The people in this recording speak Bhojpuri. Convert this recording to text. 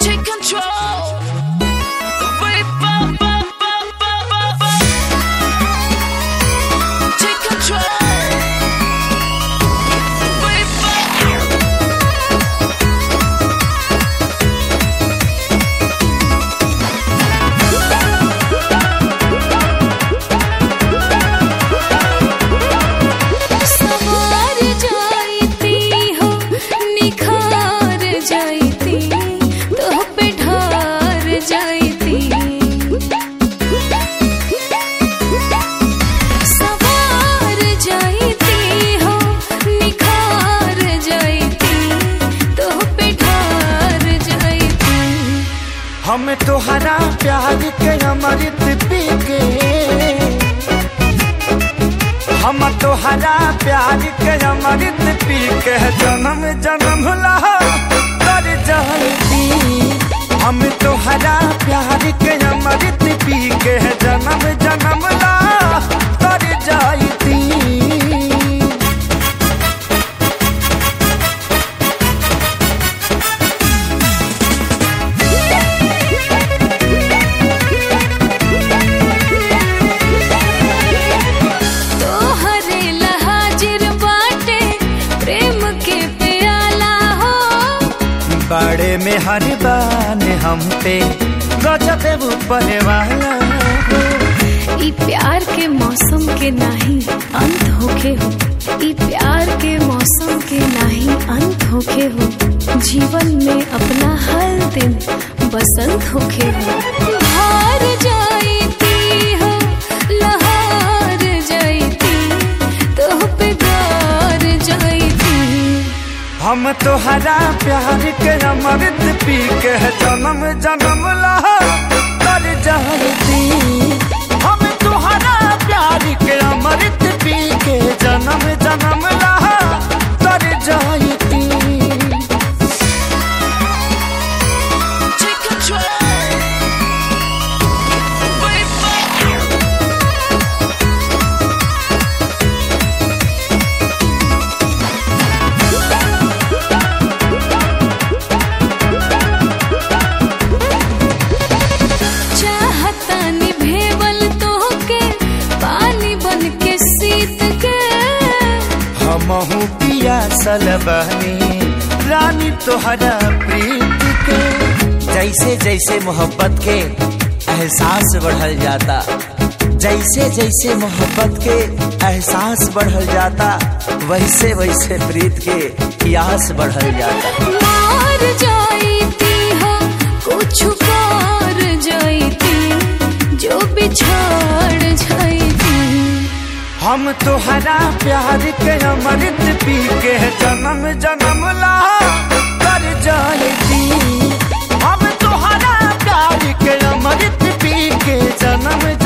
Take control. Way ba- ba- ba- ba- ba- ba. Take control. Way ba- सवार जाईती हो निखार जाईती तोह पे ढार जाईती सवार जाईती हो निखार जाईती तोह पे ढार जाईती हम तोहरा प्यार के अमृत पी के हम तोहरा प्यार के अमृत पी के जन्म जन्म ला कर जाती हम तोहरा प्यार के अमृत पी के जन्म जन्म ला कर जाती तोहरे लहाजिर बाटे प्रेम के प्याला हो बड़े में हर बान हम पे गजब ऊपर वाला ई प्यार के मौसम के नाही अंत होखे हो ई प्यार के मौसम के नाही अंत होखे हो जीवन में अपना हर दिन बसंत होखे हो हार जाईती हो लहार जाईती तोह पे गार जाईती हम तोहरा प्यार के अमृत पी के जन्म जन्म ला कर जाती हम तोहरा प्यार के अमृत पी के जन्म जन्म ला कर जाती Take control. Way ba- चाहता निभेवल तोहके पानी बन के सीत के हमहू पिया सलबनी रानी तोहरा प्रीत के जैसे जैसे मोहब्बत के एहसास बढ़ल जाता जैसे जैसे मोहब्बत के एहसास बढ़ल जाता वैसे वैसे प्रीत के प्यास बढ़ल जाता मार जाईती हो कुछ कर जाईती जो बिछाड़ जाईती हम तोहरा प्यार के अमृत पी के जन्म जन्म ला कर जाती हम तोहरा प्यार के अमृत पी के जन्म